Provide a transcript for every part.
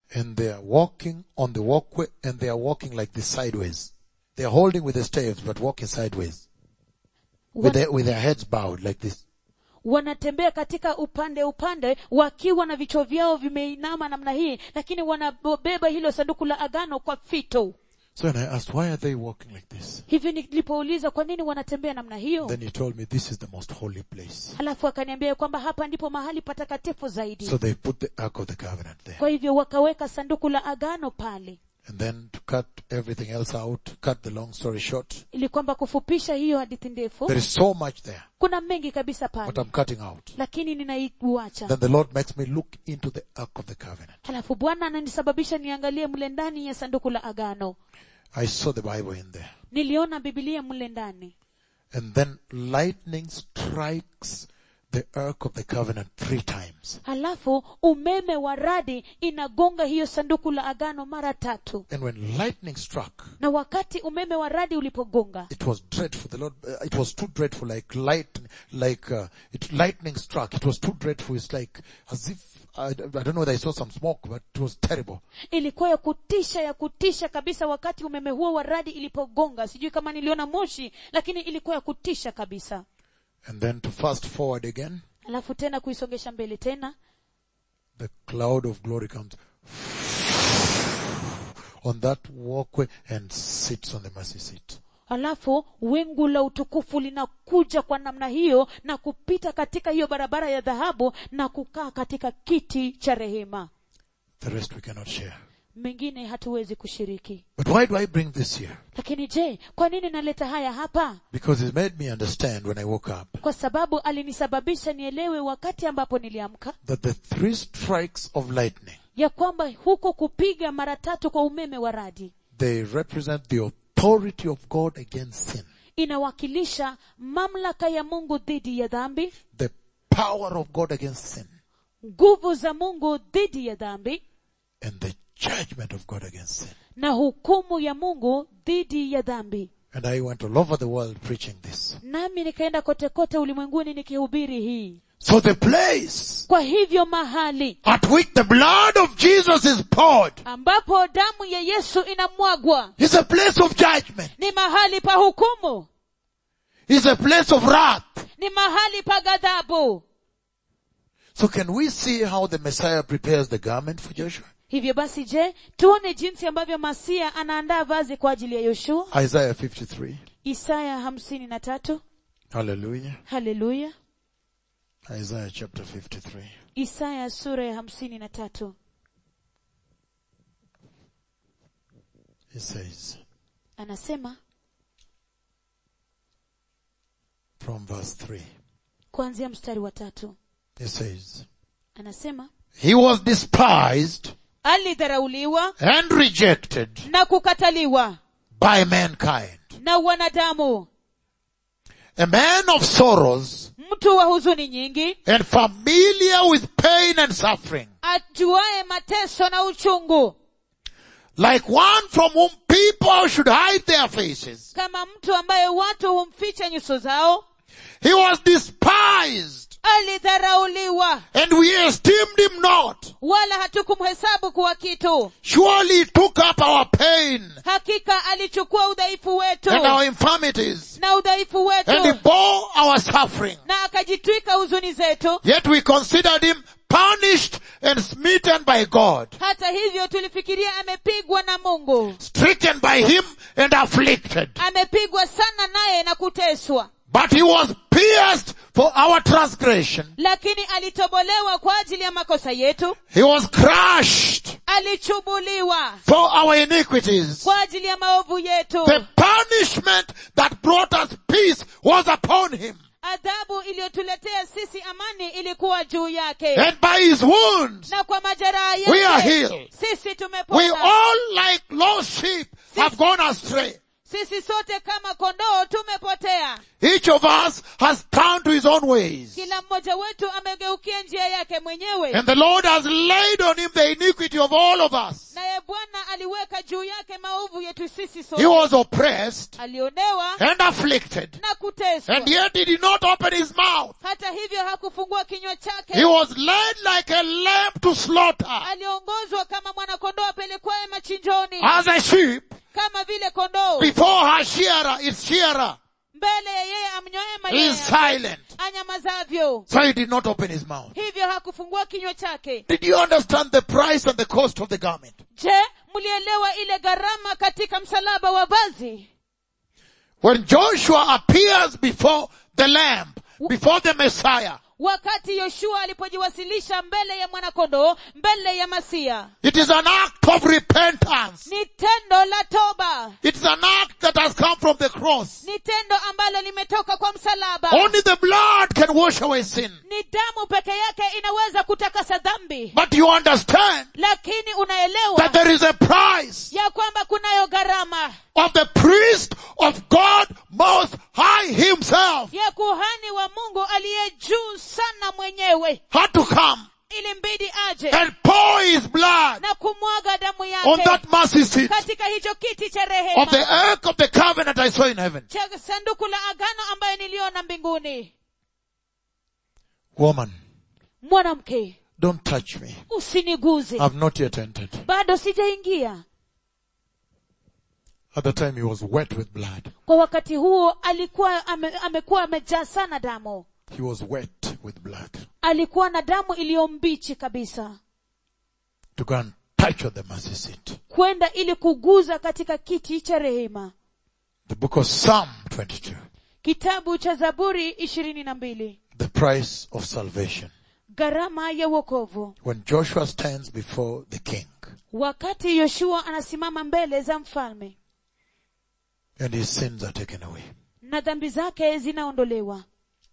and they are walking on the walkway and they are walking like this sideways. They are holding with the staves but walking sideways. With Wan- their, with their heads bowed like this. wanatembea katika upande upande wakiwa na vichwa vyao vimeinama namna hii lakini wanabeba hilo sanduku la agano kwa fito So when I asked, why are they walking like this? hivi nilipouliza kwa nini wanatembea namna hiyo Then he told me this is the most holy place. halafu akaniambia kwamba hapa ndipo mahali patakatifu zaidi So they put the Ark of the Covenant there. kwa hivyo wakaweka sanduku la agano pale And then to cut everything else out, cut the long story short, ili kwamba kufupisha hiyo hadithi ndefu there is so much there, kuna mengi kabisa but pale I'm cutting out. lakini ninaiuacha Then the Lord makes me look into the Ark of the Covenant. halafu bwana ananisababisha niangalie mle ndani ya sanduku la agano I saw the Bible in there. niliona bibilia mle ndani And then lightning strikes the Ark of the Covenant three times. halafu umeme wa radi inagonga hiyo sanduku la agano mara tatu And when lightning struck, na wakati umeme wa radi ulipogonga it was dreadful. The Lord, uh, it was too dreadful, like light, like, uh, it, lightning struck. It was too dreadful. It's like, as if, I, I don't know whether I saw some smoke, but it was terrible. ilikuwa ya kutisha ya kutisha kabisa wakati umeme huo wa radi ilipogonga sijui kama niliona moshi lakini ilikuwa ya kutisha kabisa And then to fast forward again, alafu tena kuisongesha mbele tena the cloud of glory comes on that walkway and sits on the mercy seat. alafu wingu la utukufu linakuja kwa namna hiyo na kupita katika hiyo barabara ya dhahabu na kukaa katika kiti cha rehema The rest we cannot share. mengine hatuwezi kushiriki But why do I bring this here? lakini je kwa nini naleta haya hapa Because it made me understand when I woke up kwa sababu alinisababisha nielewe wakati ambapo niliamka that the three strikes of lightning, ya kwamba huko kupiga mara tatu kwa umeme wa radi they represent the authority of God against sin, inawakilisha mamlaka ya mungu dhidi ya dhambi the power of God against sin, nguvu za mungu dhidi ya dhambi and the judgment of God against sin. na hukumu ya mungu dhidi ya dhambi And I went all over the world preaching this. nami nikaenda kote kote ulimwenguni nikihubiri hii So the place kwa hivyo mahali at which the blood of Jesus is poured ambapo damu ya yesu inamwagwa is a place of judgment, ni mahali pa hukumu is a place of wrath. ni mahali pa ghadhabu So can we see how the Messiah prepares the garment for Joshua? hivyo basi je tuone jinsi ambavyo masia anaandaa vazi kwa ajili ya yoshua Isaiah 53. isaya hamsini na tatu Hallelujah. haleluya Isaiah chapter 53. isaya sura ya hamsini na tatu It says anasema from verse 3. kuanzia mstari wa tatu It says, anasema He was despised alidharauliwa and rejected na kukataliwa by mankind. na wanadamu A man of sorrows mtu wa huzuni nyingi and familiar with pain and suffering. ajuaye mateso na uchungu Like one from whom people should hide their faces. kama mtu ambaye watu humficha nyuso zao He was despised alidharauliwa and we esteemed him not. wala hatukumhesabu kuwa kitu Surely he took up our pain hakika alichukua udhaifu wetu and our infirmities na udhaifu and he wetu bore our suffering. na akajitwika huzuni zetu Yet we considered him punished and smitten by God, hata hivyo tulifikiria amepigwa na mungu stricken by him and afflicted. amepigwa sana naye na kuteswa But he was pierced for our transgression. lakini alitobolewa kwa ajili ya makosa yetu He was crushed alichubuliwa for our iniquities. kwa ajili ya maovu yetu The punishment that brought us peace was upon him. adhabu iliyotuletea sisi amani ilikuwa juu yake And by his wounds, na kwa majeraha we are yake healed. sisi we tumepona all like lost sheep have gone astray. sisi sote kama kondoo tumepotea Each of us has turned to his own ways. kila mmoja wetu amegeukia njia yake mwenyewe And the Lord has laid on him the iniquity of all of us. naye bwana aliweka juu yake maovu yetu sisi He sote was oppressed alionewa and afflicted. na kuteswa And yet he did not open his mouth. hata hivyo hakufungua kinywa He chake was led like a lamb to slaughter. aliongozwa kama mwana machinjoni as a sheep kama vile kondoo before her shearer, its shearer mbele ya yeye amnyoe is manyoya silent. anyamazavyo So he did not open his mouth. hivyo hakufungua kinywa chake Did you understand the price and the cost of the garment? je mlielewa ile gharama katika msalaba wa vazi When Joshua appears before the Lamb, before the Messiah, wakati yoshua alipojiwasilisha mbele ya mwanakondoo mbele ya masia it is an act of repentance. ni tendo la toba It is an act that has come from the cross. ni tendo ambalo limetoka kwa msalaba Only the blood can wash away sin. ni damu peke yake inaweza kutakasa dhambi But you understand lakini that unaelewa there is a price ya kwamba kunayo gharama of the priest of God Most High Himself ya kuhani wa mungu aliye juu sana mwenyewe had to come ilimbidi aje and pour His blood na kumwaga damu on yake that mercy seat katika hicho kiti cha of the rehema ark of the covenant I saw in heaven. cha sanduku la agano ambaye niliona mbinguni Woman, mwanamke don't touch me. usiniguze I've not yet entered. bado sijaingia At the time he was wet with blood. kwa wakati huo alikuwa ame, amekuwa amejaa sana damu He was wet with blood. alikuwa na damu iliyo mbichi kabisa To go and touch on the mercy seat. kwenda ili kuguza katika kiti cha rehema The book of Psalm 22. kitabu cha zaburi ishirini na mbili The price of salvation. gharama ya uokovu When Joshua stands before the king wakati yoshua anasimama mbele za mfalme and his sins are taken away. na dhambi zake zinaondolewa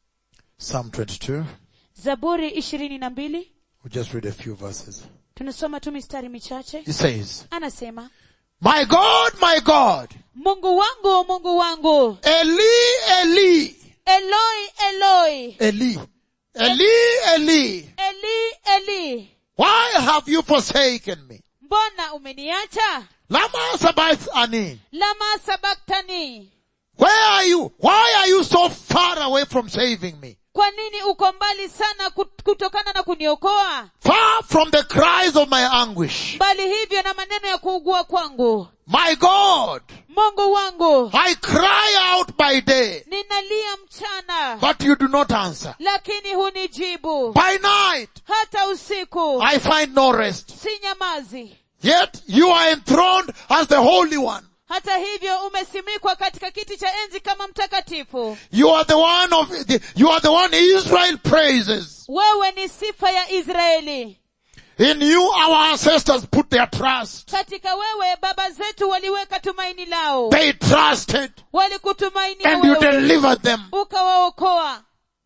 Psalm 22. zaburi ishirini na mbili We'll just read a few verses. tunasoma tu mistari michache He says, anasema My God, my God, mungu wangu mungu wangu Eli, Eli, eloi eloi Eli, Eli, Eli, eli eli why have you forsaken me? mbona umeniacha Lama sabachthani. lama sabaktani Where are you? Why are you so far away from saving me? kwa nini uko mbali sana kut- kutokana na kuniokoa Far from the cries of my anguish. mbali hivyo na maneno ya kuugua kwangu My God, mungu wangu I cry out by day, ninalia mchana but you do not answer. lakini hunijibu By night, hata usiku I find no rest. si nyamazi Yet you are enthroned as the Holy One. hata hivyo umesimikwa katika kiti cha enzi kama mtakatifu You are the one of, the, you are the one Israel praises. wewe ni sifa ya israeli In you our ancestors put their trust. katika wewe baba zetu waliweka tumaini lao They trusted walikutumainia and you wewe delivered them. ukawaokoa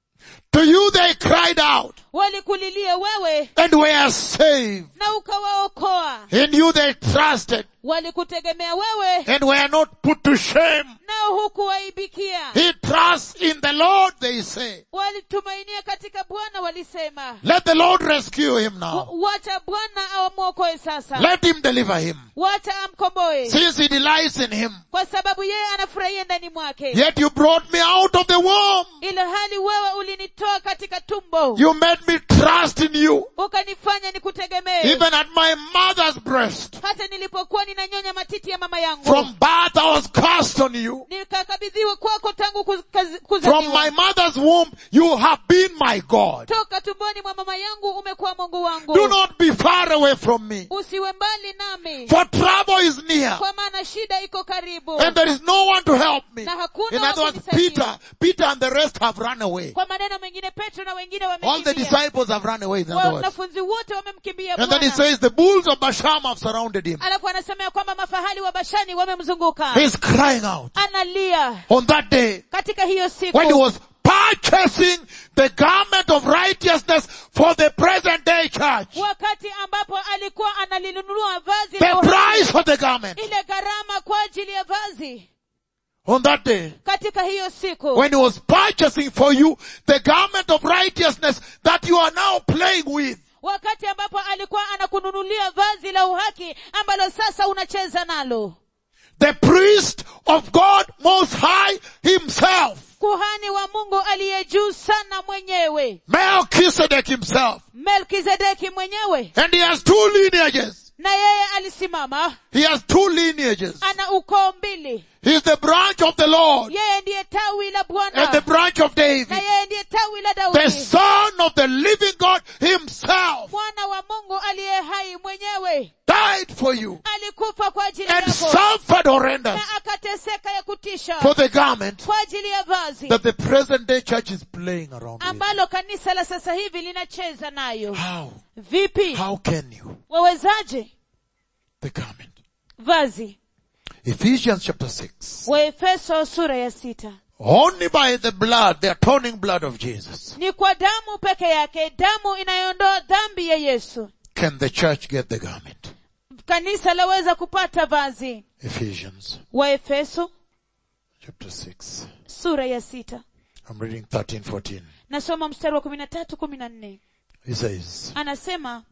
To you they cried out walikulilia wewe and were saved. na ukawaokoa In you they trusted walikutegemea wewe and were not put to shame. nao hukuwaibikia He trusts in the Lord, they say. walitumainia katika bwana walisema Let the Lord rescue him now. "Wa- wacha bwana awamwokoe sasa Let him deliver him. wacha amkomboe Since he delights in him. kwa sababu yeye anafurahia ndani mwake Yet you brought me out of the womb. ila hali wewe ulinitoa katika tumbo You made me trust in you. ukanifanya nikutegemee Even at my mother's breast. hata nilipokuwa ninanyonya matiti ya mama yangu From birth I was cast on you. nikakabidhiwa kwako tangu kuz- kaz- From my kuzaliwa mother's womb you have been my God. toka tumboni mwa mama yangu umekuwa mungu wangu Do not be far away from me. usiwe mbali nami For trouble is near. kwa maana shida iko karibu And there is no one to help me. na hakuna In other wa words, kunisaidia. Peter, Peter and the rest have run away. kwa maneno mengine petro na wengine All the wamekimbia disciples have run away, in other words. wanafunzi wote wamemkimbia And then he bwana says the bulls of Basham have surrounded him. alafu anasema ya kwamba mafahali wa bashani wamemzunguka He's crying out. analia On that day, katika hiyo siku when he was purchasing the garment of righteousness for the present day church. wakati ambapo alikuwa analinunua vazi The la uhaki, price for the garment. ile gharama kwa ajili ya vazi On that day, katika hiyo siku when he was purchasing for you the garment of righteousness that you are now playing with. wakati ambapo alikuwa anakununulia vazi la uhaki ambalo sasa unacheza nalo The priest of God most high himself. kuhani wa mungu aliye juu sana mwenyewe Melchizedek himself. melkizedeki mwenyewe And he has two lineages. na yeye alisimama He has two lineages. ana ukoo mbili He is the branch of the Lord yeye ndiye tawi la and the bwana branch of David. na yeye ndiye tawi la The daudi son of the living God himself mwana wa mungu aliye hai mwenyewe died for you alikufa kwa ajili and yako suffered horrendous na akateseka ya kutisha for the garment kwa ajili ya vazi that the present day church is playing around with. ambalo kanisa la sasa hivi linacheza nayo How? vipi How can you? wawezaje The garment. vazi Ephesians chapter 6. waefeso sura ya sita Only by the blood, the atoning blood of Jesus, ni kwa damu peke yake damu inayoondoa dhambi ya yesu can the church get the garment. kanisa laweza kupata vazi Ephesians waefeso chapter 6. sura ya sita I'm reading 13, 14. nasoma mstari wa kumi na tatu kumi na nne He says, anasema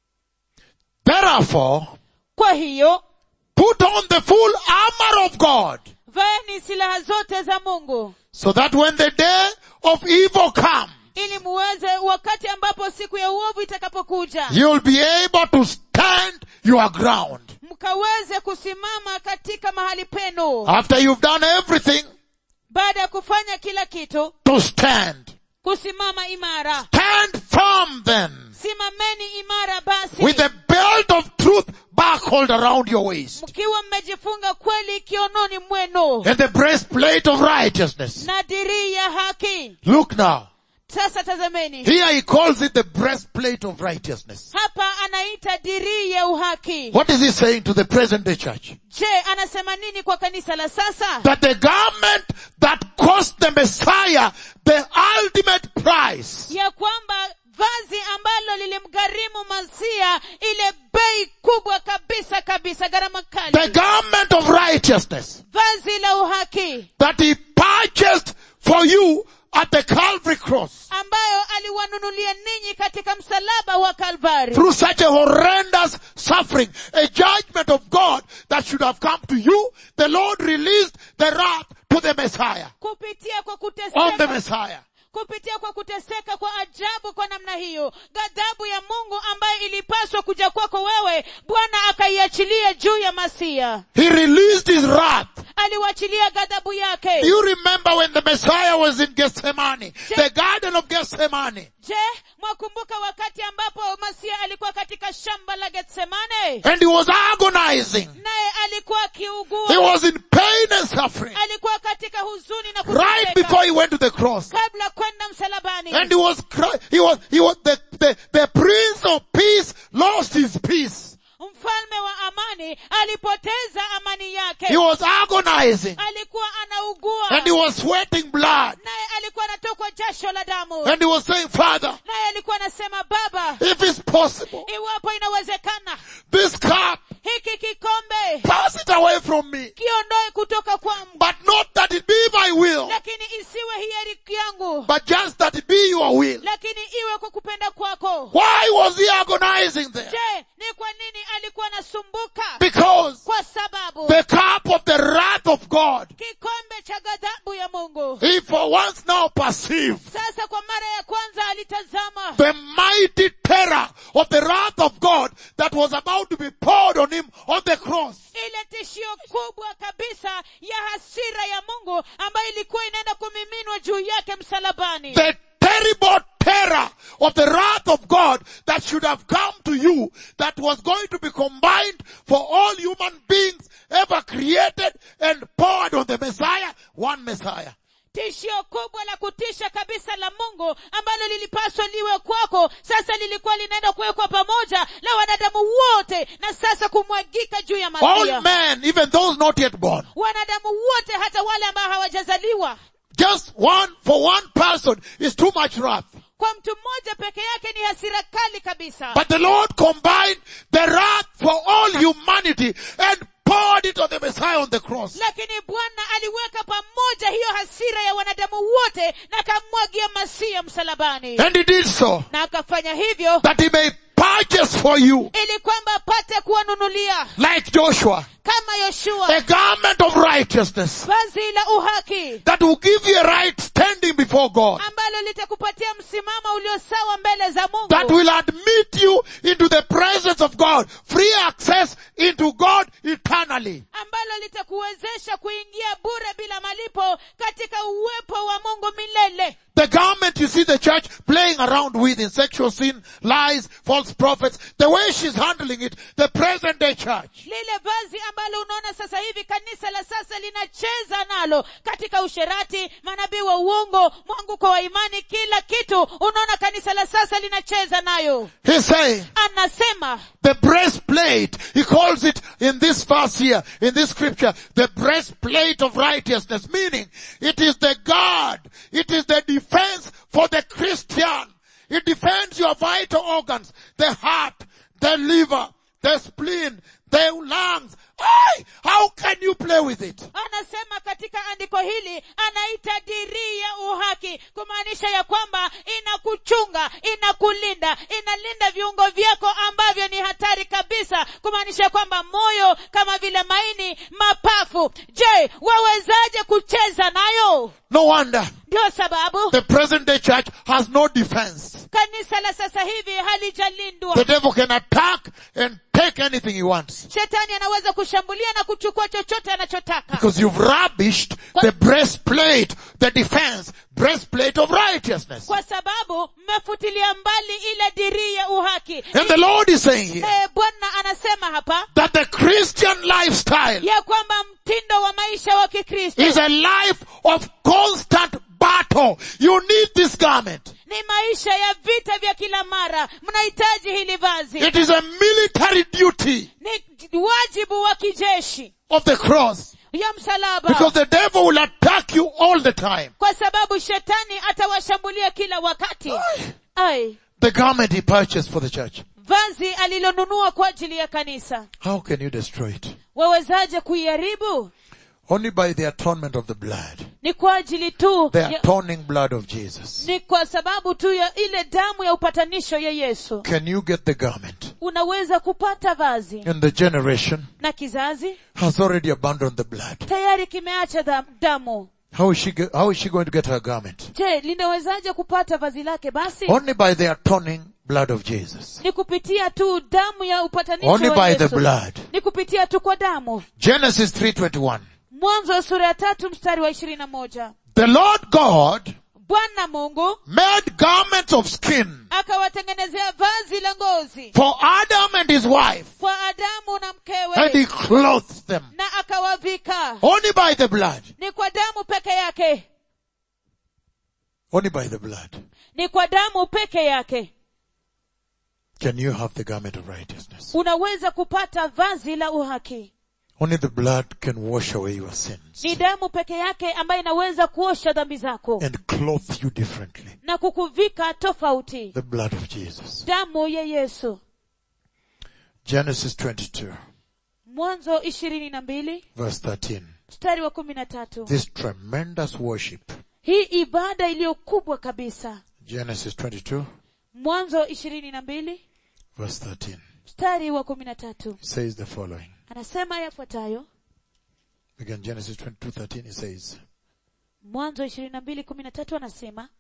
Therefore, kwa hiyo put on the full armor of God, vaeni silaha zote za mungu so that when the day of evil comes, ili muweze wakati ambapo siku ya uovu itakapokuja you'll be able to stand your ground. mkaweze kusimama katika mahali penu After you've done everything, baada ya kufanya kila kitu to stand. kusimama imara Stand firm then, simameni imara basi with the belt of truth buckled around your waist, mkiwa mmejifunga kweli kiononi mwenu and the breastplate of righteousness. na dirii ya haki Look now. sasa tazameni Here he calls it the breastplate of righteousness. hapa anaita dirii ya uhaki What is he saying to the present day church? je anasema nini kwa kanisa la sasa That the garment that cost the Messiah the ultimate price ya kwamba vazi ambalo lilimgharimu masia ile bei kubwa kabisa kabisa gharama the kali garment of righteousness vazi la uhaki that he purchased for you at the Calvary cross ambayo aliwanunulia ninyi katika msalaba wa kalvari through such a horrendous suffering, a judgment of God that should have come to you. The Lord released the wrath to the Messiah, kupitia kwa on the kuteseka Messiah. kupitia kwa kuteseka kwa ajabu kwa namna hiyo ghadhabu ya mungu ambayo ilipaswa kuja kwako wewe bwana akaiachilia juu ya masia He released his wrath. aliwachilia ghadhabu yake Do you remember when the Messiah was in Gethsemane, the garden of Gethsemane, je mwakumbuka wakati ambapo masia alikuwa katika shamba la getsemane and he was agonizing. naye alikuwa He akiugua was in pain and suffering alikuwa katika huzuni na right kuteseka before he went to the cross. kabla kwenda msalabani And he was cry- he was, he was, the, the, the Prince of Peace lost his peace. mfalme wa amani alipoteza amani yake He was agonizing alikuwa anaugua and he was sweating blood. naye alikuwa anatokwa jasho la damu And he was saying, Father, naye alikuwa anasema baba if it's possible, iwapo inawezekana this cup, hiki kikombe pass it away from me. kiondoe kutoka kwangu But not that it be my will, lakini isiwe hiari yangu but just that it be your will. lakini iwe kwa kupenda kwako Why was he agonizing there? je ni kwa nini alikuwa anasumbuka Because kwa sababu the cup of the wrath of God, kikombe cha ghadhabu ya mungu he for once now perceived sasa kwa mara ya kwanza alitazama the mighty terror of the wrath of God that was about to be poured on him on the cross. ile tishio kubwa kabisa ya hasira ya mungu ambayo ilikuwa inaenda kumiminwa juu yake msalabani The terrible terror of the wrath of God that should have come to you that was going to be combined for all human beings ever created and poured on the Messiah, one Messiah. tishio kubwa la kutisha kabisa la mungu ambalo lilipaswa liwe kwako sasa lilikuwa linaenda kuwekwa pamoja la wanadamu wote na sasa kumwagika juu ya All masia men, even those not yet born. wanadamu wote hata wale ambao hawajazaliwa Just one, for one person is too much wrath. kwa mtu mmoja peke yake ni hasira kali kabisa But the Lord combined the wrath for all humanity and poured it on the Messiah on the cross. lakini bwana aliweka pamoja hiyo hasira ya wanadamu wote na akamwagia masia msalabani And he did so na akafanya hivyo that he may purchase for you ili kwamba apate kuwanunulia like Joshua. kama yoshua a garment of righteousness vazi la uhaki that will give you a right standing before God, ambalo litakupatia msimamo ulio sawa mbele za that mungu will admit you into the presence of God, free access into God eternally. ambalo litakuwezesha kuingia bure bila malipo katika uwepo wa mungu milele The garment you see the church playing around with in sexual sin, lies, false prophets, the way she's handling it, the present day church. lile vazi ambalo unaona sasa hivi kanisa la sasa linacheza nalo katika usherati manabii wa uongo mwanguko wa imani kila kitu unaona kanisa la sasa linacheza nayo He's saying, anasema the breastplate, he calls it in this verse here, in this scripture, the breastplate of righteousness, meaning it is the guard, it is the defense for the Christian. It defends your vital organs, the heart, the liver, the spleen, the lungs. Ay, how can you play with it? anasema katika andiko hili anaita dirii ya uhaki kumaanisha ya kwamba inakuchunga inakulinda inalinda viungo vyako ambavyo ni hatari kabisa kumaanisha kwamba moyo kama vile maini mapafu je wawezaje kucheza nayo No wonder ndio sababu the present day church has no defense. kanisa la sasa hivi halijalindwa The devil can attack and take anything he wants. shetani anaweza kushambulia na kuchukua chochote anachotaka Because you've rubbished the breastplate, the defense, breastplate of righteousness. kwa sababu mmefutilia mbali ile dirii ya uhaki And the Lord is saying here Eh, bwana anasema hapa that the Christian lifestyle ya kwamba mtindo wa maisha wa kikristo is a life of constant battle. You need this garment. ni maisha ya vita vya kila mara mnahitaji hili vazi It is a military duty ni wajibu wa kijeshi of the cross ya msalaba because the devil will attack you all the time. kwa sababu shetani atawashambulia kila wakati ai The garment he purchased for the church. vazi alilonunua kwa ajili ya kanisa How can you destroy it? wawezaje kuiharibu Only by the atonement of the blood. ni kwa ajili tu The ya, atoning blood of Jesus. ni kwa sababu tu ya ile damu ya upatanisho ya yesu Can you get the garment? unaweza kupata vazi And the generation na kizazi has already abandoned the blood. tayari kimeacha dam- damu How is she, ge- how is she going to get her garment? je linawezaje kupata vazi lake basi Only by the atoning blood of Jesus. ni kupitia tu damu ya upatanisho Only wa by the Yesu. blood. ni kupitia tu kwa damu Genesis 3.21. mwanzo wa sura ya tatu mstari wa ishirini na moja The Lord God bwana mungu made garments of skin akawatengenezea vazi la ngozi for Adam and his wife kwa adamu na and he mkewe clothed them. na akawavika Only by the blood. ni kwa damu peke yake Only by the blood. ni kwa damu peke yake Can you have the garment of righteousness? unaweza kupata vazi la uhaki Only the blood can wash away your sins ni damu peke yake ambayo inaweza kuosha dhambi zako and clothe you differently. na kukuvika tofauti The blood of Jesus. damu ya yesu Genesis 22 mwanzo ishirini na mbili verse 13. mstari wa kumi na tatu This tremendous worship. hii ibada iliyo kubwa kabisa Genesis 22 mwanzo ishirini na mbili verse 13 mstari wa kumi na tatu says the following. anasema yafuatayo Again, Genesis 22, 13, it says, mwanzo ishirini na mbili kumi na tatu anasema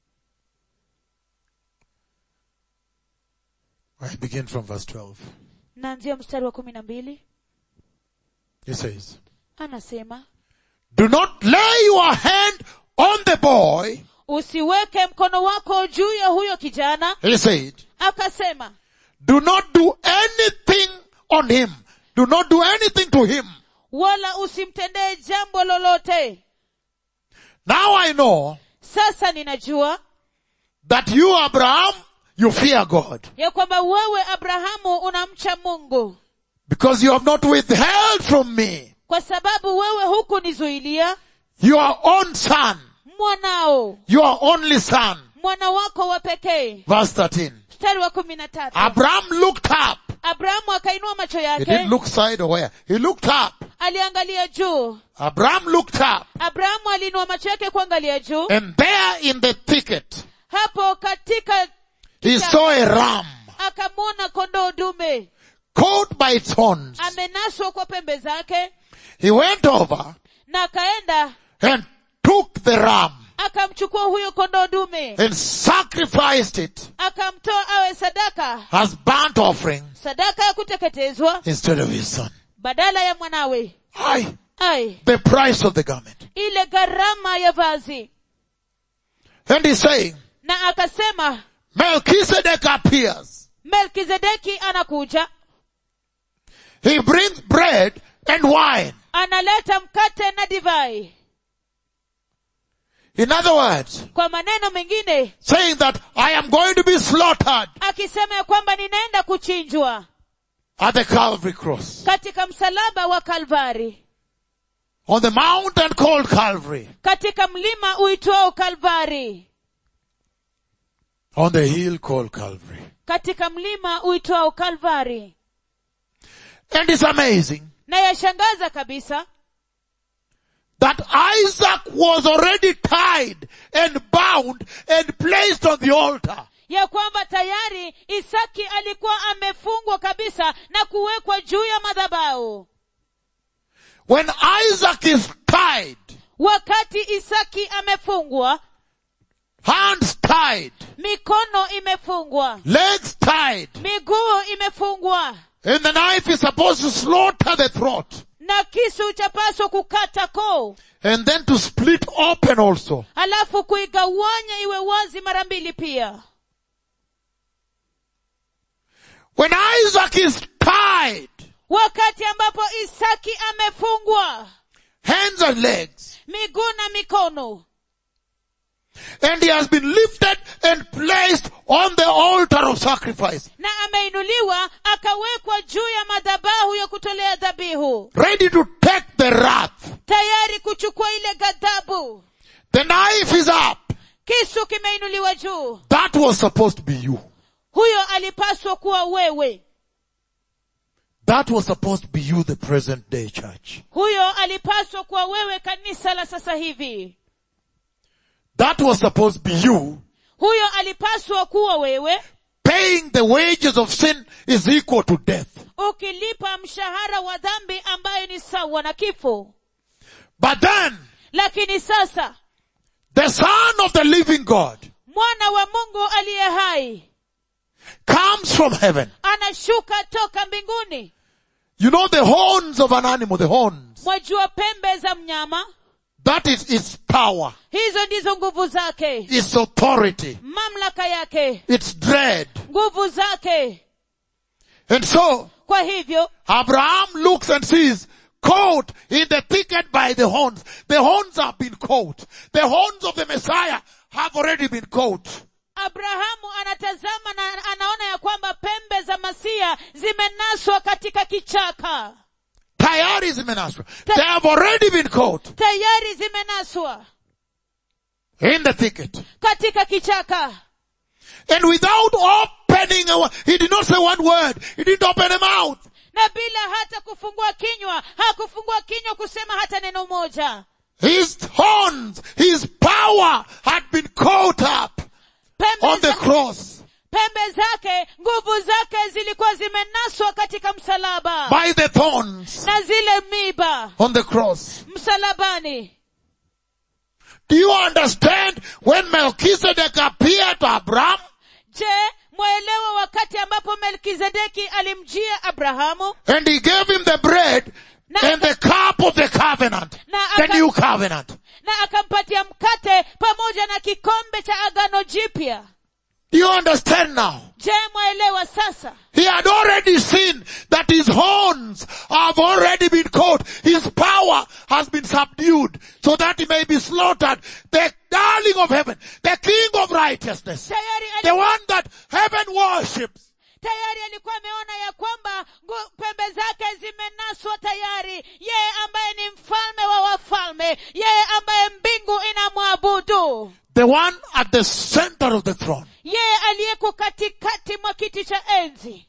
I begin from verse 12. naanzia mstari wa kumi na mbili It says, anasema Do not lay your hand on the boy, usiweke mkono wako juu ya huyo kijana he said, akasema do not do anything on him. Do not do anything to him. wala usimtendee jambo lolote Now I know sasa ninajua that you, Abraham, you fear God ya kwamba wewe abrahamu unamcha mungu because you have not withheld from me kwa sababu wewe hukunizuilia your own son, mwanao your only son. mwana wako wa pekee Verse 13. mstari wa kumi na tatu Abraham looked up. abrahamu akainua macho He yake didn't look side or where. He looked up. aliangalia juu Abraham looked up. abrahamu aliinua macho yake kuangalia juu And there in the thicket, hapo katika he saw a ram akamwona kondoo dume caught by its horns. amenaswa kwa pembe zake He went over na akaenda and took the ram akamchukua huyo kondoo dume and sacrificed it akamtoa awe sadaka as burnt offering sadaka ya kuteketezwa instead of his son. badala ya mwanawe Aye. ai The price of the garment. ile gharama ya vazi And he's saying, na akasema Melchizedek appears. melkizedeki anakuja He brings bread and wine. analeta mkate na divai In other words, kwa maneno mengine saying that I am going to be slaughtered akisema ya kwamba ninaenda kuchinjwa at the Calvary cross. katika msalaba wa kalvari On the mountain called Calvary. katika mlima uitwao kalvari On the hill called Calvary. katika mlima uitwao kalvari And it's amazing na yashangaza kabisa that Isaac was already tied and bound and placed on the altar. ya kwamba tayari isaki alikuwa amefungwa kabisa na kuwekwa juu ya madhabahu When Isaac is tied, wakati isaki amefungwa hands tied, mikono imefungwa legs tied, miguu imefungwa and the knife is supposed to slaughter the throat na kisu chapaswa kukata koo and then to split open also. alafu kuigawanya iwe wazi mara mbili pia When Isaac is tied, wakati ambapo isaki amefungwa hands and legs, miguu na mikono and he has been lifted and placed on the altar of sacrifice, na ameinuliwa akawekwa juu ya madhabahu ya kutolea dhabihu ready to take the wrath. tayari kuchukua ile ghadhabu The knife is up. kisu kimeinuliwa juu That was supposed to be you. huyo alipaswa kuwa wewe That was supposed to be you, the present day church. huyo alipaswa kuwa wewe kanisa la sasa hivi That was supposed to be you. huyo alipaswa kuwa wewe Paying the wages of sin is equal to death. ukilipa mshahara wa dhambi ambayo ni sawa na kifo But then, lakini sasa the son of the living God mwana wa mungu aliye hai comes from heaven. anashuka toka mbinguni You know the horns of an animal, the horns. mwajua pembe za mnyama That is its power, hizo ndizo nguvu zake its authority, mamlaka yake its dread. nguvu zake And so, kwa hivyo Abraham looks and sees caught in the thicket by the horns. The horns have been caught. The horns of the Messiah have already been caught. abrahamu anatazama na anaona ya kwamba pembe za masia zimenaswa katika kichaka Tayari zimenaswa. They have already been caught tayari zimenaswa in the thicket. katika kichaka And without opening a, wo- he did not say one word. He didn't open a mouth. na bila hata kufungua kinywa hakufungua kinywa kusema hata neno moja His horns, his power had been caught up pembe, on the za, cross pembe zake nguvu zake zilikuwa zimenaswa katika msalaba by the thorns na zile miba on the cross. msalabani Do you understand when Melchizedek appeared to Abraham? je mwaelewa wakati ambapo melkizedeki alimjia abrahamu And he gave him the bread Na- and the cup of the covenant, Na the aka- new covenant. na akampatia mkate pamoja na kikombe cha agano jipya Do you understand now? je mwaelewa sasa He had already seen that his horns have already been caught. His power has been subdued so that he may be slaughtered. The darling of heaven, the king of righteousness, tayari the ali, one that heaven worships. tayari alikuwa ameona ya kwamba ngu- pembe zake zimenaswa tayari yeye ambaye ni mfalme wa wafalme yeye ambaye mbingu inamwabudu The one at the center of the throne. yeye aliyeko katikati mwa kiti cha enzi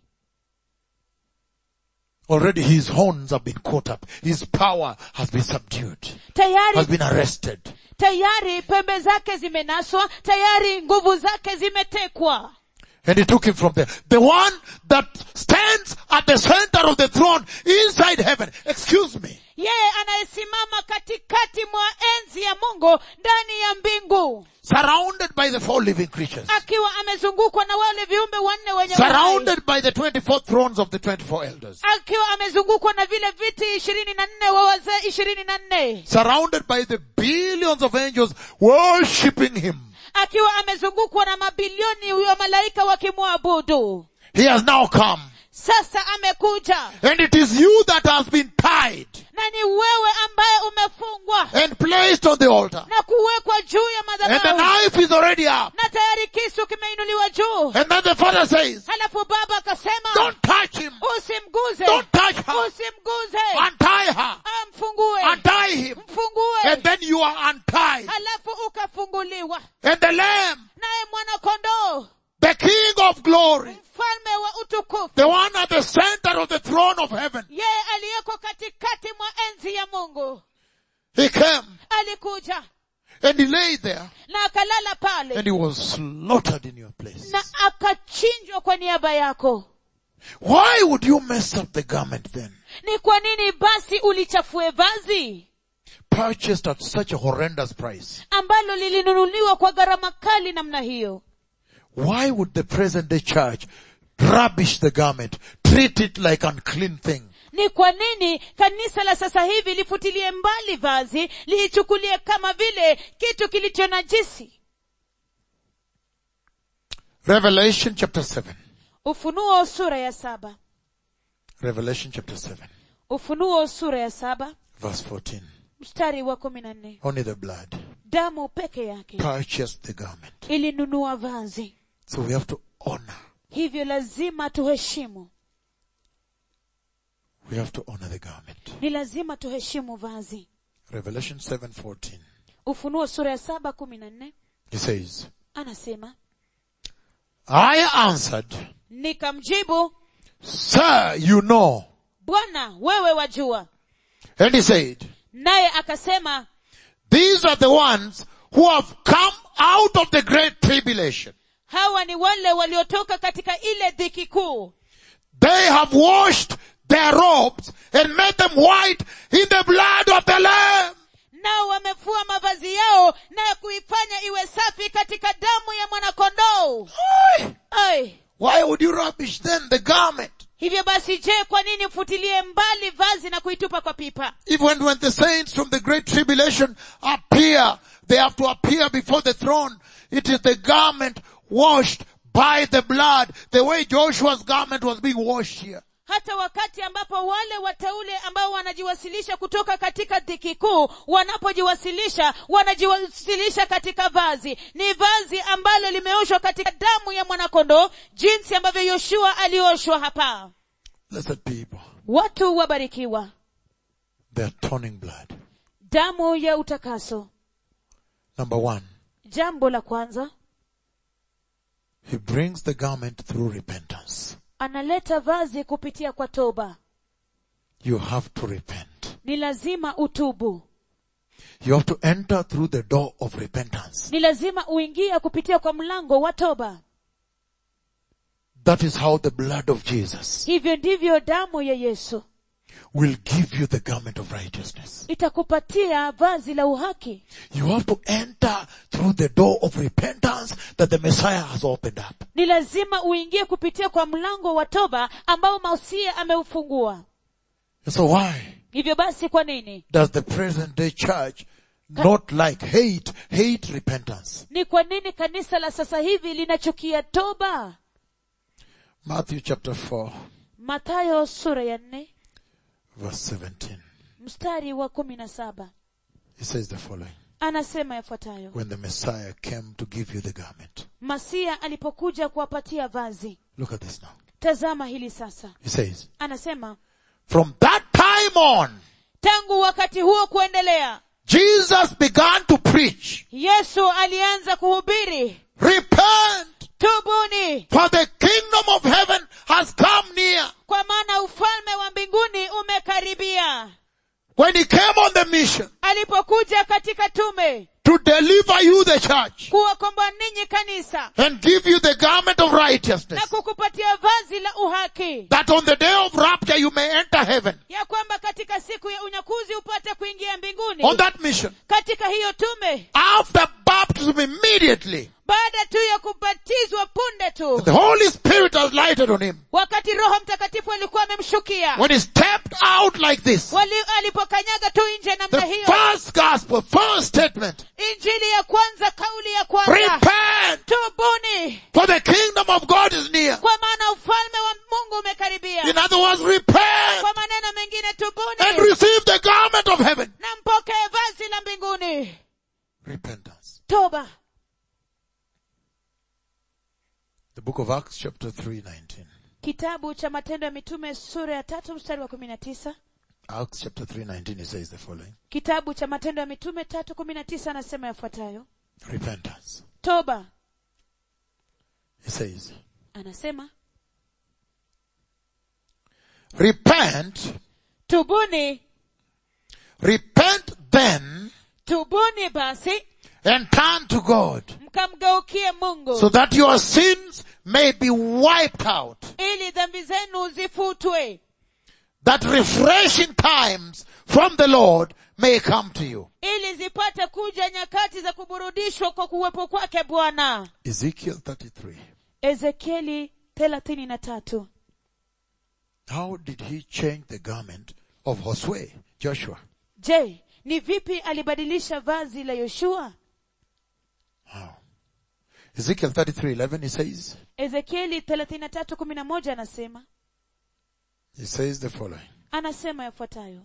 Already his horns have been caught up. His power has been subdued, has tayari been arrested. tayari pembe zake zimenaswa tayari nguvu zake zimetekwa And he took him from there. The one that stands at the center of the throne inside heaven. Excuse me. yeye anayesimama katikati mwa enzi ya mungu ndani ya mbingu Surrounded by the four living creatures. akiwa amezungukwa na wale viumbe wanne wenye uhai. Surrounded by the 24 thrones of the 24 elders. akiwa amezungukwa na vile viti ishirini na nne wa wazee ishirini na nne Surrounded by the billions of angels worshipping him. akiwa amezungukwa na mabilioni ya malaika wakimwabudu He has now come. sasa amekuja And it is you that has been tied na ni wewe ambaye umefungwa and placed on the altar. na kuwekwa juu ya And the madhabahu knife is already up. na tayari kisu kimeinuliwa juu And then the father says, halafu baba akasema don't touch him. usimguze Don't touch her. usimguze Untie her. amfungue Untie him. mfungue And then you are untied. halafu ukafunguliwa And the lamb, naye mwana kondoo the king of glory, mfalme wa utukufu the one at the center of the throne of heaven, yeye aliyeko katikati mwa enzi ya mungu he came alikuja and he lay there na akalala pale and he was slaughtered in your place. na akachinjwa kwa niaba yako Why would you mess up the garment then? ni kwa nini basi ulichafue vazi Purchased at such a horrendous price. ambalo lilinunuliwa kwa gharama kali namna hiyo Why would the present day church rubbish the garment, treat it like unclean thing? ni kwa nini kanisa la sasa hivi lifutilie mbali vazi liichukulie kama vile kitu kilicho najisi Revelation chapter 7. ufunuo sura ya saba Revelation chapter 7, ufunuo sura ya saba verse 14. mstari wa kumi na nne Only the blood damu peke yake purchased the garment. ilinunua vazi So we have to honor. hivyo lazima tuheshimu We have to honor the garment. ni lazima tuheshimu vazi Revelation 7:14. ufunuo sura ya saba kumi na nne He says, anasema I answered, nikamjibu Sir, you know. bwana wewe wajua And he said, naye akasema These are the ones who have come out of the great tribulation. hawa ni wale waliotoka katika ile dhiki kuu They have washed their robes and made them white in the blood of the Lamb. nao wamefua mavazi yao na kuifanya iwe safi katika damu ya mwanakondoo Aye. Ai, Why would you rubbish then the garment? hivyo basi je kwa nini mfutilie mbali vazi na kuitupa kwa pipa Even when the saints from the great tribulation appear, they have to appear before the throne. It is the garment washed by the blood, the way Joshua's garment was being washed here. hata wakati ambapo wale wateule ambao wanajiwasilisha kutoka katika dhiki kuu wanapojiwasilisha wanajiwasilisha katika vazi ni vazi ambalo limeoshwa katika damu ya mwanakondoo jinsi ambavyo yoshua alioshwa hapa Blessed people, watu wabarikiwa their toning blood. damu ya utakaso Number one, jambo la kwanza he brings the garment through repentance. analeta vazi kupitia kwa toba You have to repent. ni lazima utubu You have to enter through the door of repentance. ni lazima uingie kupitia kwa mlango wa toba That is how the blood of Jesus hivyo ndivyo damu ya yesu will give you the garment of righteousness. itakupatia vazi la uhaki You have to enter through the door of repentance that the Messiah has opened up. ni lazima uingie kupitia kwa mlango wa toba ambao mausia ameufungua And so why hivyo basi kwa nini does the present day church not like hate, hate repentance? ni kwa nini kanisa la sasa hivi linachukia toba Matthew chapter 4 mathayo sura ya nne verse 17. mstari wa kumi na saba He says the following. anasema yafuatayo When the Messiah came to give you the garment. masia alipokuja kuwapatia vazi Look at this now. tazama hili sasa He says, anasema from that time on, tangu wakati huo kuendelea Jesus began to preach, yesu alianza kuhubiri repent, tubuni for the kingdom of heaven has come near. kwa maana ufalme wa mbinguni umekaribia When he came on the mission, alipokuja katika tume to deliver you the church kuwakomboa ninyi kanisa and give you the garment of na righteousness kukupatia vazi la uhaki that on the day of rapture you may enter heaven. ya kwamba katika siku ya unyakuzi upate kuingia mbinguni On that mission, katika hiyo tume after baptism immediately, baada tu ya kubatizwa punde tu the Holy Spirit has lighted on him. wakati roho mtakatifu alikuwa amemshukia When he stepped out like this, Wali, alipokanyaga tu nje the namna hiyo first gospel, first statement, injili ya kwanza kauli ya kwanza repent tubuni for the kingdom of God is near. kwa maana ufalme wa mungu umekaribia In other words, repent kwa maneno mengine and tubuni receive the garment of heaven. na mpokee vazi la mbinguni Repentance. toba The book of Acts chapter 3, 19. kitabu cha matendo ya mitume sura ya tatu mstari wa kumi na tisa Acts chapter 3, 19, it says the following. kitabu cha matendo ya mitume tatu kumi na tisa anasema yafuatayo Repentance. toba It says, anasema repent, tubuni repent then tubuni basi and turn to God mkamgeukie mungu so that your sins may be wiped out. ili dhambi zenu zifutwe That refreshing times from the Lord may come to you. ili zipate kuja nyakati za kuburudishwa kwa kuwepo kwake bwana Ezekiel 33. ezekieli thelathini na tatu How did he change the garment of Josue, Joshua? je ni vipi alibadilisha vazi la yoshua How? Ezekiel 33:11 he says, ezekieli thelathini na tatu kumi na moja anasema he says the following. anasema yafuatayo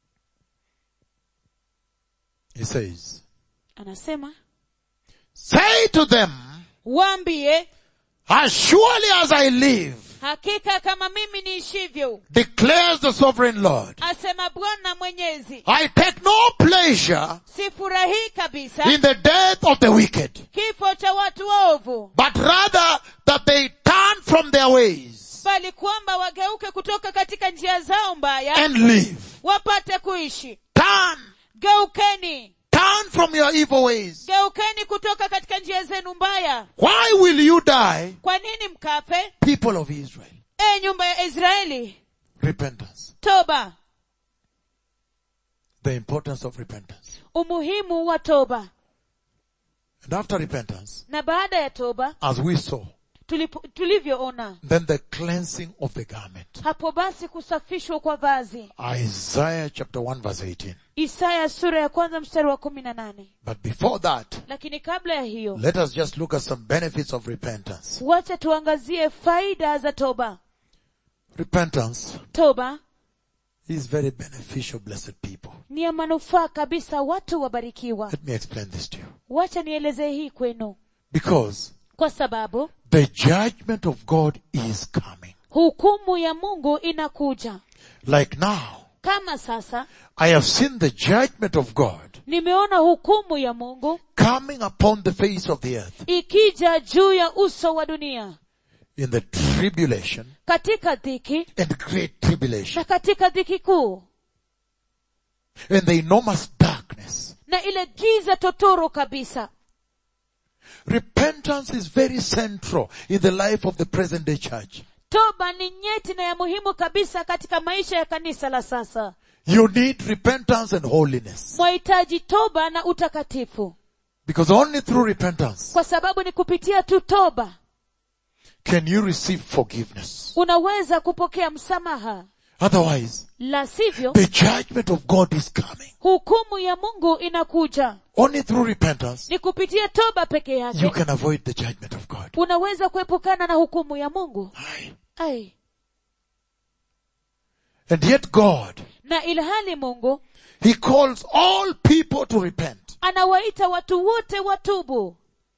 He says, anasema say to them, waambie as surely as I live, hakika kama mimi niishivyo declares the sovereign Lord, asema bwana mwenyezi I take no pleasure sifurahii kabisa in the death of the wicked, kifo cha watu waovu but rather that they turn from their ways bali kwamba wageuke kutoka katika njia zao mbaya and live. wapate kuishi Turn, geukeni turn from your evil ways. geukeni kutoka katika njia zenu mbaya Why will you die, kwa nini mkafe people of Israel? e nyumba ya israeli Repentance. toba The importance of repentance. umuhimu wa toba And after repentance, na baada ya toba as we saw, tulipo, tulivyoona then the cleansing of the garment. hapo basi kusafishwa kwa vazi Isaiah chapter 1 verse 18. isaya sura ya kwanza mstari wa kumi na nane But before that, lakini kabla ya hiyo let us just look at some benefits of repentance. wacha tuangazie faida za toba Repentance toba is very beneficial, blessed people. ni ya manufaa kabisa watu wabarikiwa Let me explain this to you. wacha nielezee hii kwenu Because kwa sababu the judgment of God is coming. hukumu ya mungu inakuja Like now, kama sasa I have seen the judgment of God nimeona hukumu ya mungu coming upon the face of the earth ikija juu ya uso wa dunia in the tribulation katika dhiki and great tribulation na katika dhiki kuu and the enormous darkness. na ile giza totoro kabisa Repentance is very central in the life of the present day church. toba ni nyeti na ya muhimu kabisa katika maisha ya kanisa la sasa You need repentance and holiness. mwahitaji toba na utakatifu Because only through repentance kwa sababu ni kupitia tu toba can you receive forgiveness. unaweza kupokea msamaha Otherwise, la sivyo the judgment of God is coming. hukumu ya mungu inakuja Only through repentance ni kupitia toba peke you yake can avoid the judgment of God. unaweza kuepukana na hukumu ya mungu Aye. ai And yet God, na ilhali mungu He calls all people to repent. anawaita watu wote watubu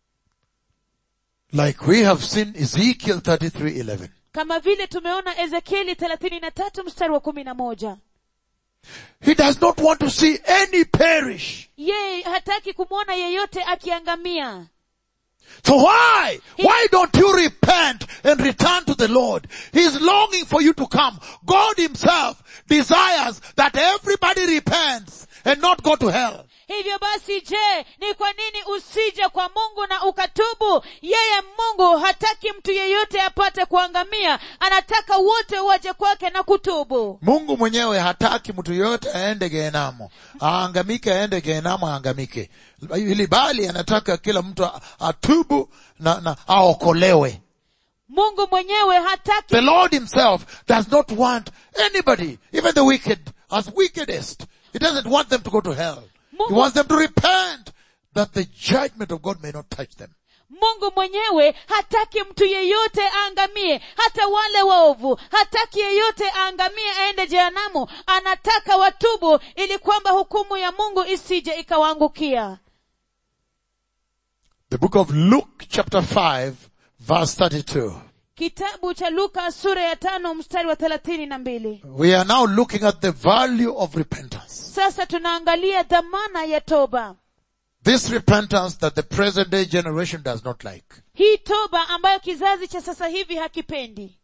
Like we have seen Ezekiel 33:11. kama vile tumeona ezekieli thelathini na tatu mstari wa kumi na moja He does not want to see any perish. yeye hataki kumwona yeyote akiangamia So why? Why don't you repent and return to the Lord? He's longing for you to come. God himself desires that everybody repents and not go to hell? hivyo basi je ni kwa nini usije kwa mungu na ukatubu yeye mungu hataki mtu yeyote apate kuangamia anataka wote waje kwake na kutubu Mungu mwenyewe hataki mtu yoyote aende gehenamo, aangamike, aende gehenamo, aangamike, ili bali anataka kila mtu a- atubu na, na aokolewe. mungu mwenyewe hataki The Lord himself does not want anybody, even the wicked, as wickedest. He doesn't want them to go to hell. He Mungu- wants them to repent that the judgment of God may not touch them. mungu mwenyewe hataki mtu yeyote aangamie hata wale waovu hataki yeyote aangamie aende jehanamu anataka watubu ili kwamba hukumu ya mungu isije ikawaangukia The book of Luke chapter 5 verse 32. kitabu cha luka sura ya tano mstari wa thelathini na mbili We are now looking at the value of repentance. sasa tunaangalia dhamana ya toba This repentance that the present day generation does not like. hii toba ambayo kizazi cha sasa hivi hakipendi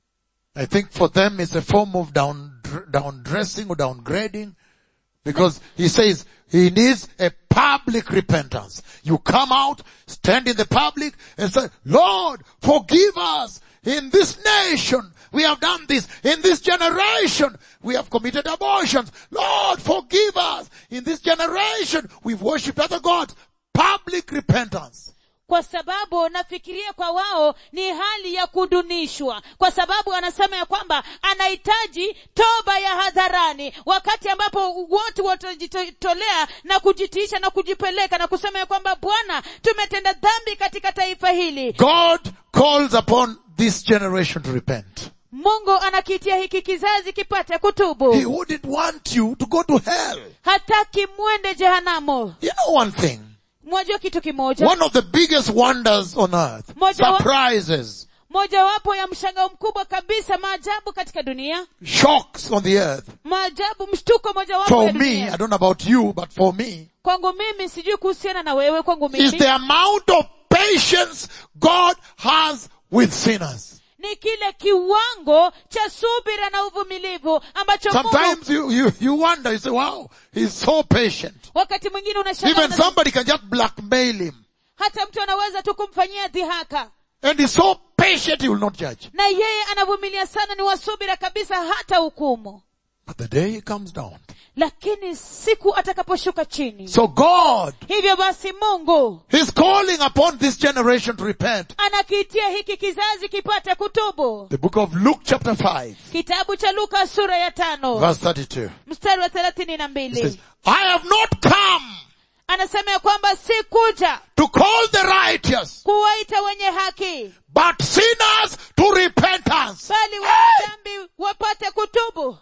I think for them it's a form of down, down dressing or downgrading because he says he needs a public repentance. You come out, stand in the public and say, Lord, forgive us in this nation. We have done this. In this generation, we have committed abortions. Lord, forgive us. In this generation, we've worshipped other gods. Public repentance. kwa sababu nafikiria kwa wao ni hali ya kudunishwa kwa sababu anasema ya kwamba anahitaji toba ya hadharani wakati ambapo wote watajitolea na kujitiisha na kujipeleka na kusema ya kwamba bwana tumetenda dhambi katika taifa hili God calls upon this generation to repent. mungu anakitia hiki kizazi kipate kutubu He wouldn't want you to go to hell. hataki mwende jehanamu You know one thing. mwajua kitu kimoja One of the biggest wonders on earth. Moja wa- Surprises. mojawapo ya mshangao mkubwa kabisa maajabu katika dunia Shocks on the earth. maajabu mshtuko mojawapo For ya me, dunia I don't know about you, but for me, kwangu mimi sijui kuhusiana na wewe kwangu is mimi the amount of patience God has with sinners. ni kile kiwango cha subira na uvumilivu ambacho Mungu Sometimes you, you, you wonder, you say, wow, he's so patient. wakati mwingine unashangaa Even una- somebody can just blackmail him. hata mtu anaweza tu kumfanyia dhihaka And he's so patient he will not judge. na yeye anavumilia sana ni wasubira kabisa hata hukumu But the day he comes down. lakini siku atakaposhuka chini So God hivyo basi mungu He's calling upon this generation to repent. anakiitia hiki kizazi kipate kutubu The book of Luke chapter 5 kitabu cha luka sura ya tano verse 32. mstari wa thelathini na It mbili says, I have not come anasema ya kwamba si kuja to call the righteous, kuwaita wenye haki but sinners to repentance. bali wenye dhambi wapate kutubu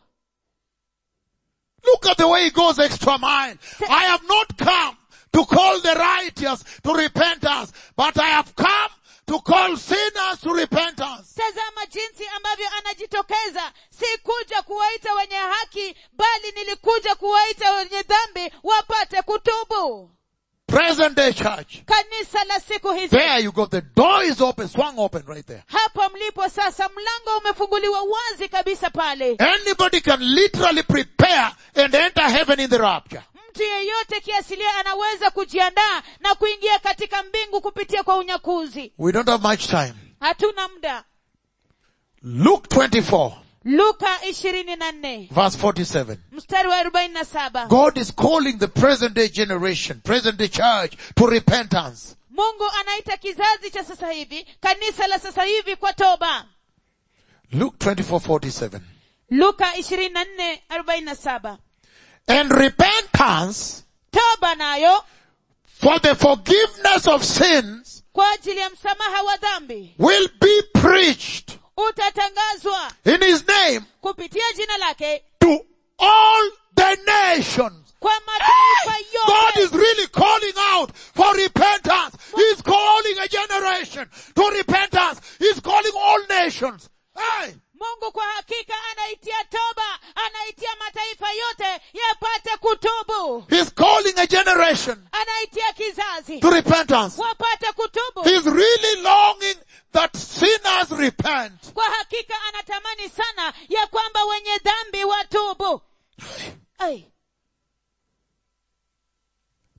Look at the way he goes extra mile. I have not come to call the righteous to repentance, but I have come to call sinners to repentance. tazama jinsi ambavyo anajitokeza si kuja kuwaita wenye haki bali nilikuja kuwaita wenye dhambi wapate kutubu Present day church. kanisa la siku hizi There you go. The door is open, swung open right there. hapa mlipo sasa mlango umefunguliwa wazi kabisa pale Anybody can literally prepare and enter heaven in the rapture. mtu yeyote kiasilia anaweza kujiandaa na kuingia katika mbingu kupitia kwa unyakuzi We don't have much time. hatuna muda Luke 24 luka ishirini na nne verse 47. mstari wa arobaini na saba God is calling the present day generation, present day church to repentance. mungu anaita kizazi cha sasa hivi kanisa la sasa hivi kwa toba Luke 24 47. luka ishirini na nne arobaini na saba And repentance toba nayo for the forgiveness of sins kwa ajili ya msamaha wa dhambi will be preached utatangazwa in his name kupitia jina lake to all the nations. kwa mataifa God yote is really calling out for repentance. He's calling a generation to repentance. He's calling all nations. Hey, mungu kwa hakika anaitia toba anaitia mataifa yote yapate kutubu he's calling a generation anaitia kizazi to repentance. wapate kutubu He's really longing that sinners repent. kwa hakika anatamani sana ya kwamba wenye dhambi watubu Ai.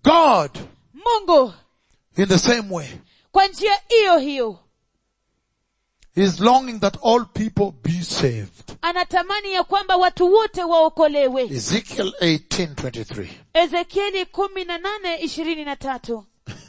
God, mungu in the same way, kwa njia hiyo hiyo is longing that all people be saved. anatamani ya kwamba watu wote waokolewe Ezekiel 18:23. ezekieli kumi na nane ishirini na tatu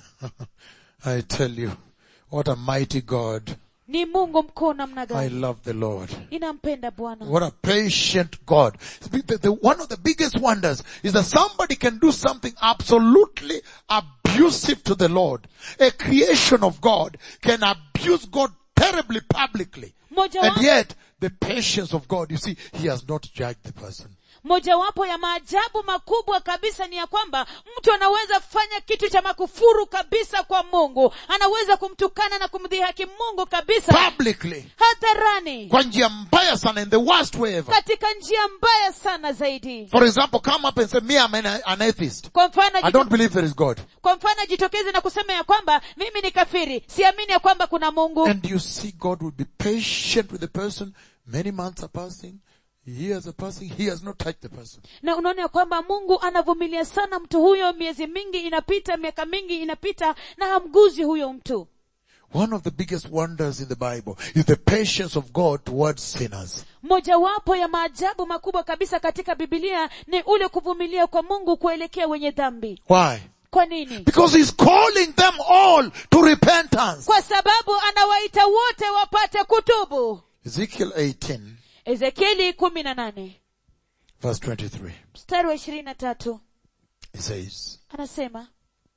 I tell you, what a mighty God. ni mungu mkuu namna I gani love the Lord. inampenda bwana What a patient God. The- the- one of the biggest wonders is that somebody can do something absolutely abusive to the Lord. A creation of God can abuse God terribly publicly. Moja And wa- yet, the patience of God, you see, He has not judged the person. mojawapo ya maajabu makubwa kabisa ni ya kwamba mtu anaweza fanya kitu cha makufuru kabisa kwa mungu anaweza kumtukana na kumdhihaki mungu kabisa Publicly. hadharani Kwa njia mbaya sana, in the worst way ever. katika njia mbaya sana zaidi For example, come up and say, me, I'm an, an atheist. kwa mfano I don't believe there is God. kwa mfano jitokeze na kusema ya kwamba mimi ni kafiri siamini ya kwamba kuna mungu And you see God will be patient with the person. Many months are passing. Years are passing. He has not touched the person. na unaona ya kwamba mungu anavumilia sana mtu huyo miezi mingi inapita miaka mingi inapita na hamguzi huyo mtu One of the biggest wonders in the Bible is the patience of God towards sinners. mojawapo ya maajabu makubwa kabisa katika bibilia ni ule kuvumilia kwa mungu kuelekea wenye dhambi Why? kwa nini Because He's calling them all to repentance. kwa sababu anawaita wote wapate kutubu Ezekiel 18 ezekieli kumi na nane verse 23. mstari wa ishirini na tatu He says, anasema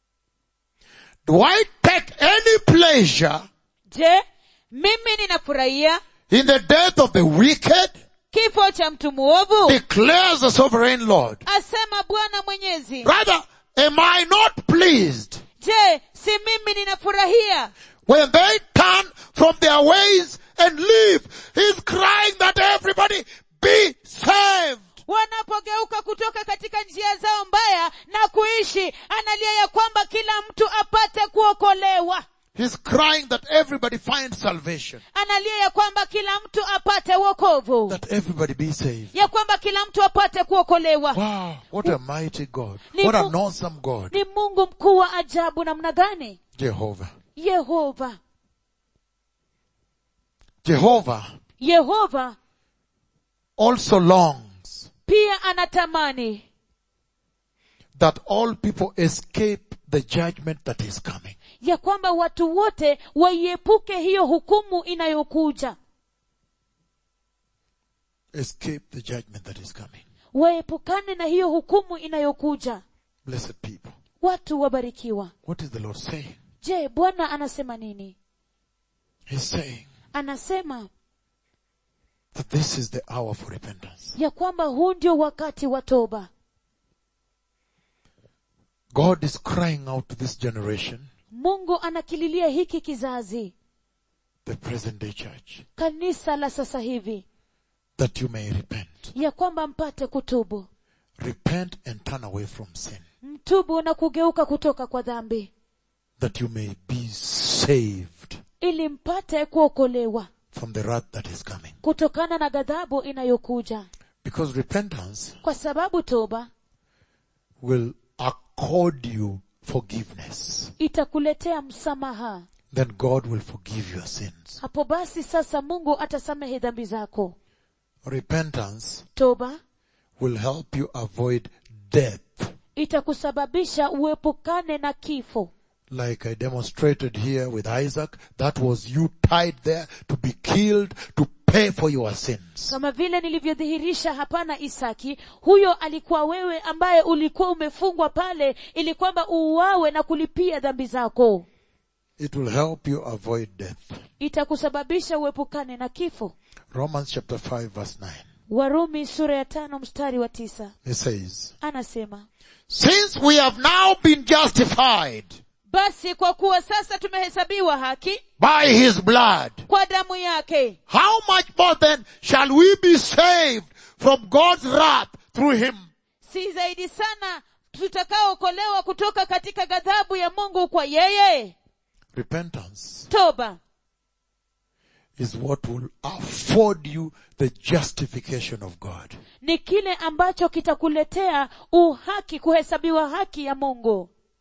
Do I take any pleasure je mimi ninafurahia in the death of the wicked? kifo cha mtu muovu Declares the sovereign Lord. asema bwana mwenyezi Rather, am I not pleased je si mimi ninafurahia when they turn from their ways and leave? He's crying that everybody be saved. wanapogeuka kutoka katika njia zao mbaya na kuishi analia ya kwamba kila mtu apate kuokolewa He's crying that everybody find salvation. analia ya kwamba kila mtu apate wokovu That everybody be saved. ya kwamba kila mtu apate kuokolewa Wow, what a mighty God. Ni What Mungu- an awesome God. ni mungu mkuu wa ajabu namna gani Jehovah. yehova Jehovah yehova also longs pia anatamani that all people escape the judgment that is coming. ya kwamba watu wote waiepuke hiyo hukumu inayokuja Escape the judgment that is coming. waepukane na hiyo hukumu inayokuja Blessed people. watu wabarikiwa What is the Lord saying? je bwana anasema nini He's saying anasema that this is the hour for repentance. ya kwamba huu ndio wakati wa toba God is crying out to this generation, mungu anakililia hiki kizazi the present day church, kanisa la sasa hivi that you may repent. ya kwamba mpate kutubu Repent and turn away from sin, mtubu na kugeuka kutoka kwa dhambi that you may be saved ili mpate kuokolewa from the wrath that is coming. kutokana na ghadhabu inayokuja Because repentance kwa sababu toba will accord you forgiveness. itakuletea msamaha Then God will forgive your sins. hapo basi sasa mungu atasamehe dhambi zako Repentance toba will help you avoid death. itakusababisha uepukane na kifo Like I demonstrated here with Isaac, that was you tied there to be killed to pay for your sins. kama vile nilivyodhihirisha hapana isaki huyo alikuwa wewe ambaye ulikuwa umefungwa pale ili kwamba uuawe na kulipia dhambi zako It will help you avoid death. itakusababisha uepukane na kifo Romans chapter 5 verse 9. warumi sura ya tano mstari wa tisa It says, anasema Since we have now been justified basi kwa kuwa sasa tumehesabiwa haki by his blood, kwa damu yake how much more then shall we be saved from God's wrath through him? si zaidi sana tutakaookolewa kutoka katika ghadhabu ya mungu kwa yeye Repentance toba is what will afford you the justification of God. ni kile ambacho kitakuletea uhaki kuhesabiwa haki ya mungu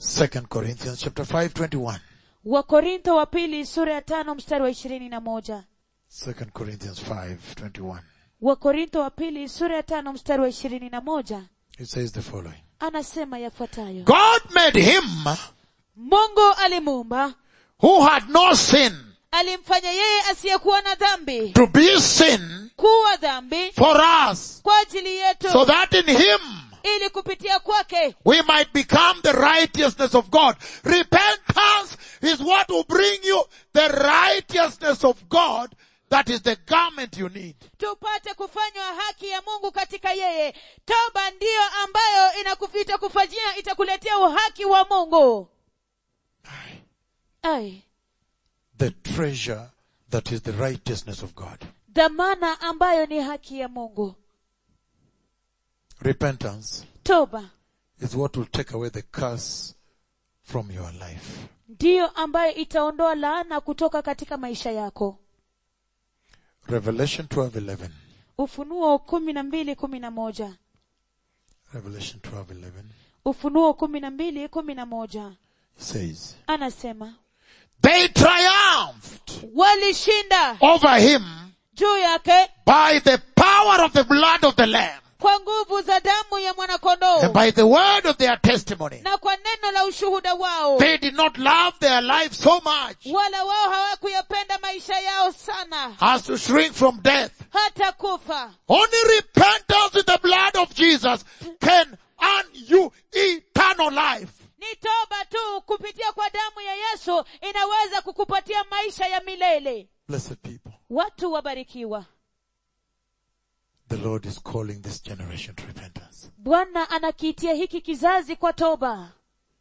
Second Corinthians chapter 5, 21. wakorintho wa pili sura ya tano mstari wa ishirini na moja Second Corinthians 5, 21. wakorintho wa pili sura ya tano mstari wa ishirini na moja It says the following. anasema yafuatayo God made him mungu alimuumba who had no sin alimfanya yeye asiyekuwa na dhambi to be sin kuwa dhambi for us kwa ajili yetu so that in him ili kupitia kwake we might become the righteousness of God. Repentance is what will bring you the righteousness of God. That is the garment you need. tupate kufanywa haki ya mungu katika yeye toba ndiyo ambayo inakufi- itakufanyia itakuletea uhaki wa mungu ai The treasure that is the righteousness of God. dhamana ambayo ni haki ya mungu Repentance toba is what will take away the curse from your life. ndiyo ambayo itaondoa laana kutoka katika maisha yako Revelation 12:11. ufunuo kumi na mbili kumi na moja Revelation 12:11 ufunuo kumi na mbili kumi na moja says, anasema "They triumphed walishinda over him juu yake by the power of the blood of the lamb kwa nguvu za damu ya and mwanakondoo by the word of their testimony." na kwa neno la ushuhuda wao They did not love their life so much wala wao hawakuyapenda maisha yao sana as to shrink from death. hata kufa Only repentance in the blood of Jesus can earn you eternal life. ni toba tu kupitia kwa damu ya yesu inaweza kukupatia maisha ya milele Blessed people, watu wabarikiwa the Lord is calling this generation to repentance. bwana anakiitia hiki kizazi kwa toba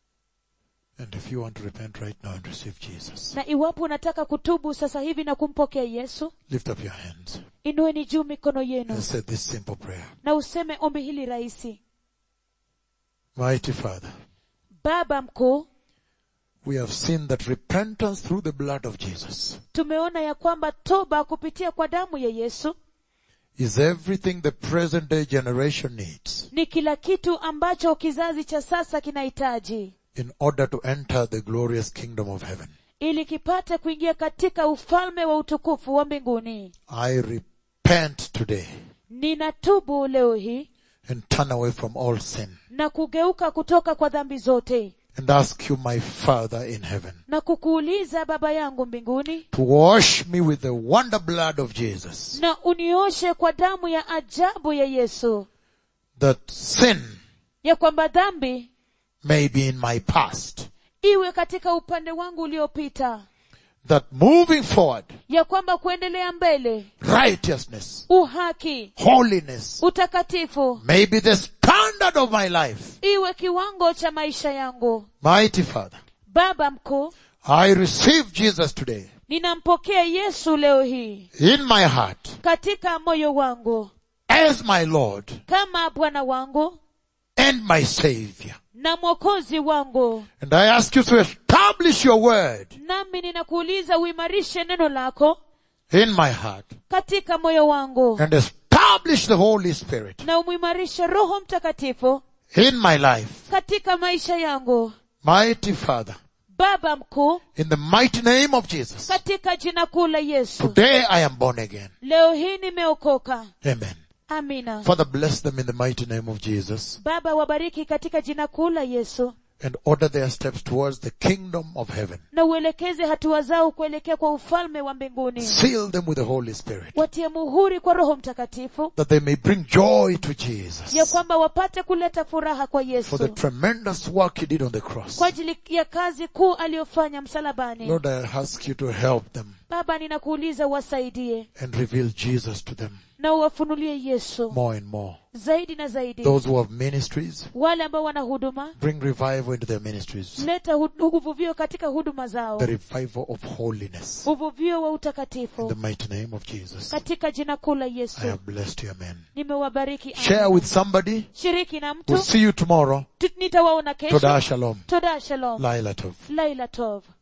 And if you want to repent right now and receive Jesus, na iwapo unataka kutubu sasa hivi na kumpokea yesu lift up your hands inueni juu mikono yenu and say this simple prayer. na useme ombi hili rahisi Mighty Father, baba mkuu we have seen that repentance through the blood of Jesus tumeona ya kwamba toba kupitia kwa damu ya yesu is everything the present day generation needs ni kila kitu ambacho kizazi cha sasa kinahitaji in order to enter the glorious kingdom of heaven. ili kipate kuingia katika ufalme wa utukufu wa mbinguni I repent today ninatubu leo hii and turn away from all sin na kugeuka kutoka kwa dhambi zote and ask you, my Father in heaven, na kukuuliza baba yangu mbinguni to wash me with the wonder blood of Jesus, na unioshe kwa damu ya ajabu ya yesu that sin ya kwamba dhambi may be in my past, iwe katika upande wangu uliopita that moving forward, ya kwamba kuendelea mbele righteousness, uhaki holiness utakatifu may be the standard of my life. iwe kiwango cha maisha yangu Mighty Father, baba mkuu I receive Jesus today ninampokea yesu leo hii in my heart katika moyo wangu as my Lord kama bwana wangu and my Savior. na mwokozi wangu And I ask you to establish your word nami ninakuuliza uimarishe neno lako in my heart katika moyo wangu and establish the Holy Spirit na umwimarishe roho mtakatifu in my life. katika maisha yangu Mighty Father, baba mkuu in the mighty name of Jesus, katika jina kuu la yesu today I am born again. leo hii nimeokoka Amen. amina Father, bless them in the mighty name of Jesus baba wabariki katika jina kuu la yesu and order their steps towards the kingdom of heaven. na uelekeze hatua zao kuelekea kwa ufalme wa mbinguni Seal them with the Holy Spirit watie muhuri kwa roho mtakatifu that they may bring joy to ya Jesus kwamba wapate kuleta furaha kwa for the yesu tremendous work he did on the cross. kwa ajili ya kazi kuu aliyofanya msalabani Lord, I ask you to help them baba ninakuuliza wasaidie and reveal Jesus to them na uwafunulie yesu more and more. zaidi na zaidi Those who have ministries, wale ambao wana huduma bring revival into their ministries. leta hu- uvuvio katika huduma zao The revival of holiness. uvuvio wa In utakatifu the mighty name of Jesus. katika jina kuu la I yesu have blessed you, amen. nimewabariki Share Amen. with somebody. shiriki na mtu We'll see you tomorrow. Tu- nitawaona kesho Toda Shalom. toda shalom Laila Tov. laila tov